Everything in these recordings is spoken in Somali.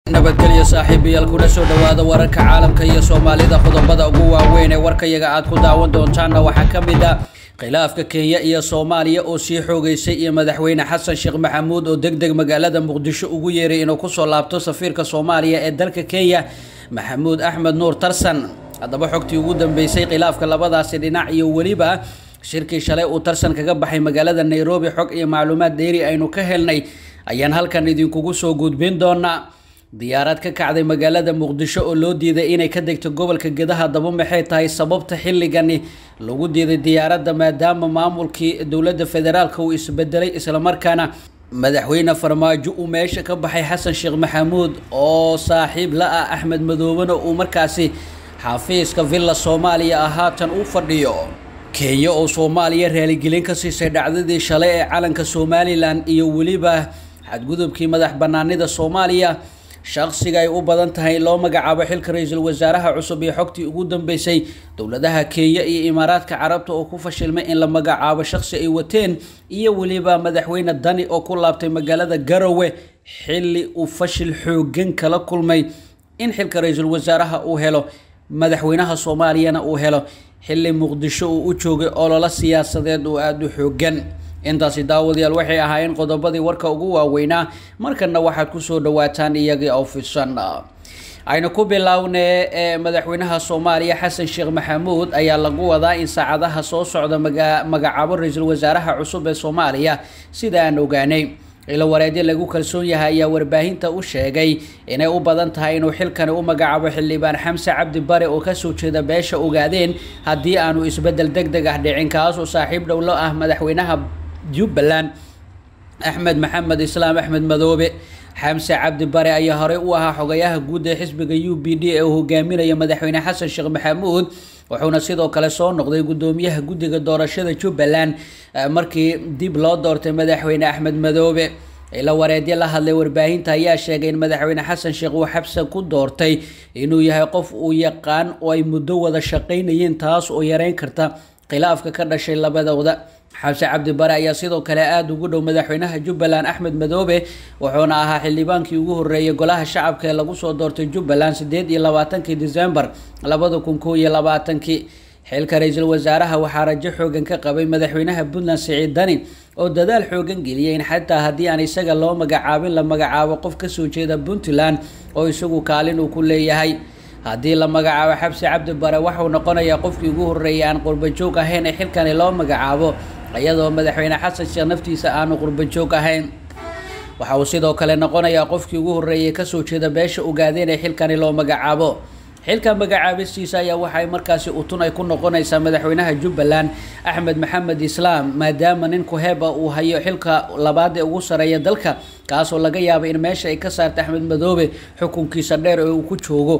nabadgelyo saaxiibayaal kuna soo dhowaada wararka caalamka iyo soomaalida qodobada ugu waaweyn ee warkayaga aad ku daawan doontaanna waxaa ka mid ah khilaafka kenya iyo soomaaliya oo sii xoogeysay iyo madaxweyne xasan sheekh maxamuud oo deg deg magaalada muqdisho ugu yeeray inuu kusoo laabto safiirka soomaaliya ee dalka kenya maxamuud axmed nuur tarsan haddaba xogtii ugu dambeysay khilaafka labadaasi dhinac iyo weliba shirkii shalay uu tarsan kaga baxay magaalada nairobi xog iyo macluumaad dheeri aynu ka helnay ayaan halkan idinkugu soo gudbin doonaa diyaarad ka kacday magaalada muqdisho oo loo diiday inay ka degto gobolka gedaha daba maxay tahay sababta xilligani lagu diiday diyaaradda maadaama maamulkii dowladda federaalka uu isbedelay islamarkaana madaxweyne farmaajo uu meesha ka baxay xasan sheekh maxamuud oo saaxiib la ah axmed madoobena uu markaasi xafiiska villa soomaaliya ah haatan u fadhiyo kenya oo soomaaliya raaligelin ka siisay dhacdadii shalay ee calanka somalilan iyo weliba xadgudubkii madax banaanida soomaaliya shaqsiga ay u badan tahay loo magacaabo xilka ra-iisul wasaaraha cusub iyo xogtii ugu dambeysay dowladaha kenya iyo imaaraadka carabta oo ku fashilmay in la magacaabo shaqsi ay wateen iyo weliba madaxweyne dani oo ku laabtay magaalada garowe xilli uu fashil xoogan kala kulmay in xilka ra-iisul wasaaraha uu helo madaxweynaha soomaaliyana uu helo xilli muqdisho uu u joogay ololo siyaasadeed oo aada u xoogan intaasi daawadayaal waxay ahaayeen qodobadii warka ugu waaweynaa markana waxaad kusoo dhawaataan iyagii oo fidsan aynu ku bilownee ee madaxweynaha soomaaliya xasan sheekh maxamuud ayaa lagu wadaa in saacadaha soo socda magacaabo ra-iisul wasaaraha cusub ee soomaaliya sida aan ogaanay ilo wareedyo lagu kalsoon yahay ayaa warbaahinta u sheegay inay u badan tahay inuu xilkani u magacaabo xildhibaan xamse cabdi bare oo kasoo jeeda beesha ogaadeen haddii aanu isbedel deg deg ah dhicin kaasoo saaxiib dhowlo ah madaxweynaha jubbaland axmed maxamed islaam axmed madoobe xamse cabdi bare ayaa horey u ahaa xogayaha guud ee xisbiga u b d ee uu hogaaminaya madaxweyne xasan sheekh maxamuud wuxuuna sidoo kale soo noqday gudoomiyaha guddiga doorashada jubbaland markii dib loo doortay madaxweyne axmed madoobe ila wareedyo la hadlay warbaahinta ayaa sheegay in madaxweyne xasan sheekh uu xabse ku doortay inuu yahay qof uu yaqaan oo ay muddo wada shaqaynayeen taas oo yareyn karta khilaafka ka dhashay labadooda xabse cabdi bare ayaa sidoo kale aada ugu dhow madaxweynaha jubbaland axmed madoobe wuxuuna ahaa xildhibaankii ugu horeeyay golaha shacabka ee lagu soo doortay jubbaland sideed iyo labaatankii december labada kun koo iyo labaatankii xilka ra-iisul wasaaraha waxaa rajo xoogan ka qabay madaxweynaha puntland siciid dani oo dadaal xoogan geliyay in xataa haddii aan isaga loo magacaabin la magacaabo qof kasoo jeeda puntland oo isagu kaalin uu ku leeyahay haddii la magacaabo xabsi cabdi bare waxauu noqonayaa qofkii ugu horeeyay aan qurbajoog ahayn ee xilkani loo magacaabo iyadoo madaxweyne xasan sheekh naftiisa aanu qurbajoog ahayn waxa uu sidoo kale noqonayaa qofkii ugu horeeyay kasoo jeeda beesha ogaadeen ee xilkani loo magacaabo xilka magacaabistiisa ayaa waxay markaasi utun ay ku noqonaysaa madaxweynaha jubbaland axmed maxamed islaam maadaama nin kuheba uu hayo xilka labaad ee ugu sareeya dalka kaasoo laga yaaba in meesha ay ka saarta axmed madoobe xukunkiisa dheer ee uu ku joogo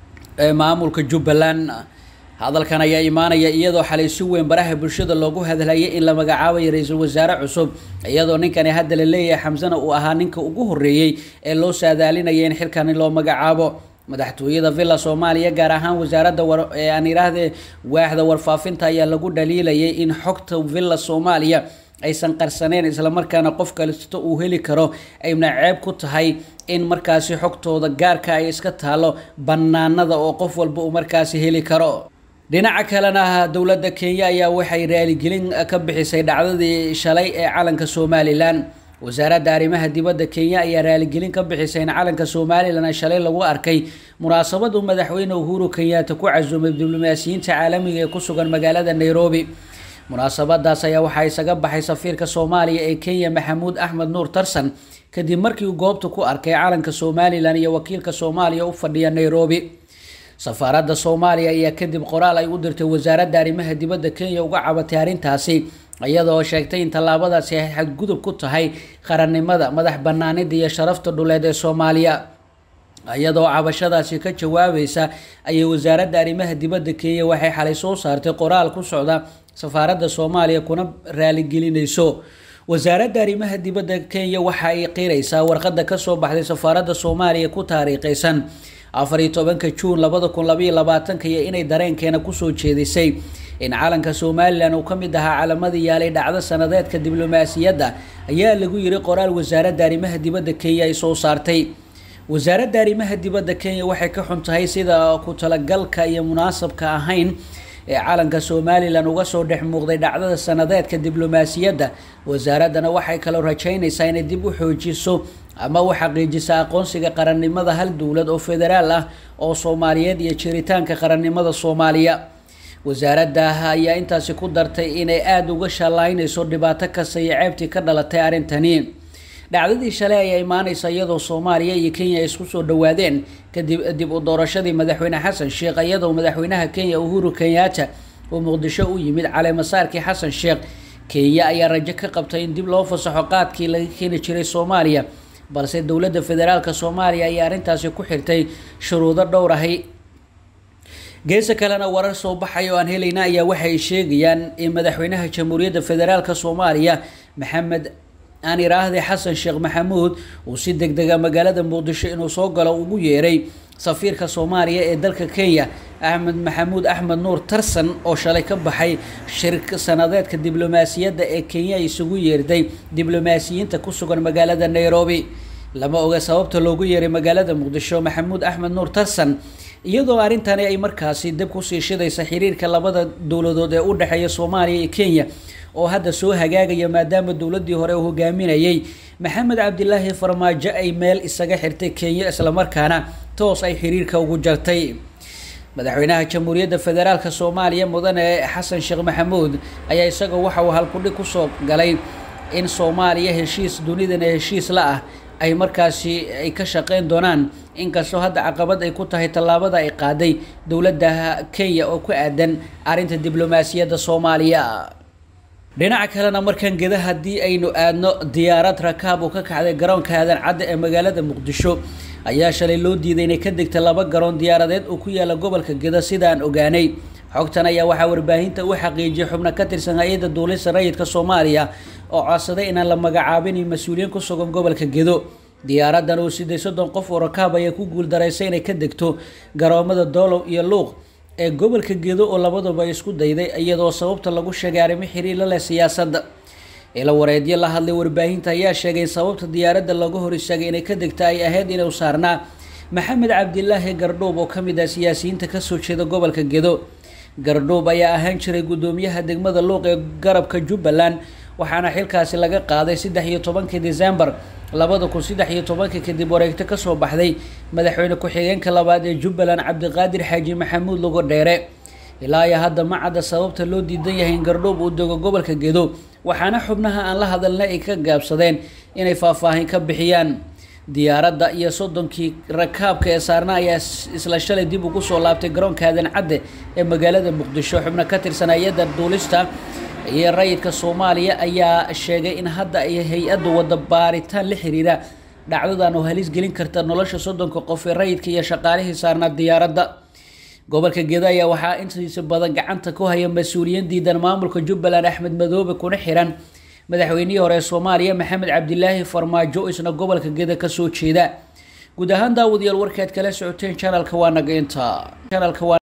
maamulka jubbaland hadalkan ayaa imaanaya iyadoo xalay si weyn baraha bulshada loogu hadlayay in la magacaabayo ra-iisul wasaare cusub iyadoo ninkani hadda la leeyahay xamsana uu ahaa ninka ugu horeeyey ee loo saadaalinaya in xilkani loo magacaabo madaxtooyada villa soomaaliya gaar ahaan wasaaradda aan idhaahdee waaxda warfaafinta ayaa lagu dhaliilayay in xogta villa soomaaliya aysan qarsaneen islamarkaana qof kalisto uu heli karo ayna ceeb ku tahay in markaasi xogtooda gaarka ay iska taalo banaanada oo qof walba uu markaasi heli karo dhinaca kalena dowladda kenya ayaa waxay raaligelin ka bixisay dhacdadii shalay ee calanka somalilan wasaaradda arrimaha dibadda kenya ayaa raaligelin ka bixisay in calanka somalilan shalay lagu arkay munaasabad uu madaxweyne uhuru kenyaata ku casuumay diblomaasiyiinta caalamiga ee ku sugan magaalada nairobi munaasabadaas ayaa waxaa isaga baxay safiirka soomaaliya ee kenya maxamuud axmed nuur tarsan kadib markii uu goobta ku arkay calanka somalilan iyo wakiilka soomaaliya u fadhiya nairobi safaaradda soomaaliya ayaa kadib qoraal ay u dirtay wasaaradda arrimaha dibadda kenya uga cabatay arrintaasi iyadoo sheegtay in tallaabadaasi ay xadgudub ku tahay qarannimada madax banaanida iyo sharafta dhuleed ee soomaaliya iyadoo cabashadaasi ka jawaabaysa ayay wasaaradda arrimaha dibadda kenya waxay xalay soo saartay qoraal ku socda safaaradda soomaaliya kuna raaligelinayso wasaaradda arrimaha dibadda kenya waxa ay qiraysaa warqadda kasoo baxday safaaradda soomaaliya ku taariikhaysan afar iyo tobanka juun labada kun labaiyo labaatanka iyo inay dareenkeena kusoo jeedisay in calanka somalilan uu ka mid ahaa calamadii yaalay dhacdo sanadeedka diblomaasiyadda ayaa lagu yiri qoraal wasaaradda arrimaha dibadda kenya ay soo saartay wasaaradda arrimaha dibadda kenya waxay ka xun tahay sida ku talagalka iyo munaasabka ahayn ee calanka somalilan uga soo dhex muuqday dhacdada sanadeedka diblomaasiyadda wasaaraddana waxay kaloo rajaynaysaa inay dib u xoojiso ama u xaqiijisa aqoonsiga qarannimada hal dowlad oo federaal ah oo soomaaliyeed iyo jiritaanka qarannimada soomaaliya wasaaradda ayaa intaasi ku dartay inay aada uga shallaynayso dhibaato kasta iyo ceebtii ka dhalatay arrintani dhacdadii shalay ayaa imaaneysa iyadoo soomaaliya iyo kenya ay isku soo dhawaadeen kadib dib u doorashadii madaxweyne xasan sheekh iyadoo madaxweynaha kenya uhuru kenyatta uu muqdisho u yimid caleemasaarkii xasan sheekh kenya ayaa rajo ka qabtay in dib loo fasaxo qaadkii laga keeni jiray soomaaliya balse dowladda federaalka soomaaliya ayaa arrintaasi ku xirtay shuruudo dhowr ahi geesa kalena warar soo baxaya oo aan helayna ayaa waxay sheegayaan in madaxweynaha jamhuuriyadda federaalka soomaaliya maxamed aan iraahday xasan sheekh maxamuud uu si deg dega magaalada muqdisho inuu soo galo ugu yeeray safiirka soomaaliya ee dalka kenya axmed maxamuud axmed nuur tarsan oo shalay ka baxay shirka sanadeedka diblomaasiyadda ee kenya isugu yeerday diblomaasiyiinta ku sugan magaalada nairobi lama oga sababta loogu yeeray magaalada muqdisho maxamuud axmed nuur tarsan iyadoo arrintani ay markaasi dib kusii shidaysa xiriirka labada dowladood ee u dhexeeya soomaaliya iyo kenya oo hadda soo hagaagaya maadaama dowladdii hore uu hogaaminayay maxamed cabdilaahi farmaajo ay meel isaga xirtay kenya islamarkaana toos ay xiriirka ugu jartay madaxweynaha jamhuuriyadda federaalka soomaaliya mudane xasan sheekh maxamuud ayaa isagoo waxa uu halkudhig kusoo galay in soomaaliya heshiis dunidana heshiis la ah ay markaasi ay ka shaqeyn doonaan inkastoo hadda caqabad ay ku tahay tallaabada ay qaaday dowladda kenya oo ku aadan arrinta diblomaasiyadda soomaaliya dhinaca kalena markan geda haddii aynu aadno diyaarad rakaab oo ka kacday garoonka aadan cadda ee magaalada muqdisho ayaa shalay loo diiday inay ka degta laba garoon diyaaradeed oo ku yaala gobolka geda sidaan ogaanay xogtan ayaa waxaa warbaahinta u xaqiijiyay xubno ka tirsan hay-adda duulista rayidka soomaaliya oo codsaday inaan la magacaabinin mas-uuliyiin ku sugan gobolka gedo diyaaradan oo siday soddon qof oo rakaab ayaa ku guuldaraysay inay ka degto garoomada doolow iyo luuq ee gobolka gedo oo labaduba isku dayday iyadoo sababta lagu sheegay arrimo xiriirla leh siyaasadda ila wareedyo la hadlay warbaahinta ayaa sheegay in sababta diyaaradda looga hor istaagay inay ka degta ay ahayd inuu saarnaa maxamed cabdilaahi gardhuub oo kamid ah siyaasiyiinta kasoo jeeda gobolka gedo gardhuub ayaa ahaan jiray guddoomiyaha degmada luuq ee garabka jubbaland waxaana xilkaasi laga qaaday saddex iyo tobankii decembar labada kun saddex iyo tobankii kadib wareegto kasoo baxday madaxweyne ku-xigeenka labaad ee jubbaland cabdiqaadir xaaji maxamuud lugo dheere ilaa iyo hadda ma cadda sababta loo diidan yahay in gardhuub uu dego gobolka gedo waxaana xubnaha aan la hadalna ay ka gaabsadeen inay faahfaahin ka bixiyaan diyaaradda iyo soddonkii rakaabka ee saarna ayaa isla shalay dib ugu soo laabtay garoonka aadan cadde ee magaalada muqdisho xubno ka tirsan hay-adda duulista iyo rayidka soomaaliya ayaa sheegay in hadda ay hay-addu wada baaritaan la xiriira dhacdadan oo halis gelin karta nolosha soddonka qof ee rayidka iyo shaqaalihii saarnaa diyaaradda gobolka geda ayaa waxaa intiisa badan gacanta ku haya mas-uuliyiin diidan maamulka jubbaland axmed madoobe kuna xiran madaxweynihii hore ee soomaaliya maxamed cabdilaahi farmaajo isna gobolka geda kasoo jeeda guud ahaan daawadayaal warkaad kala socoteen janalka waa naga inta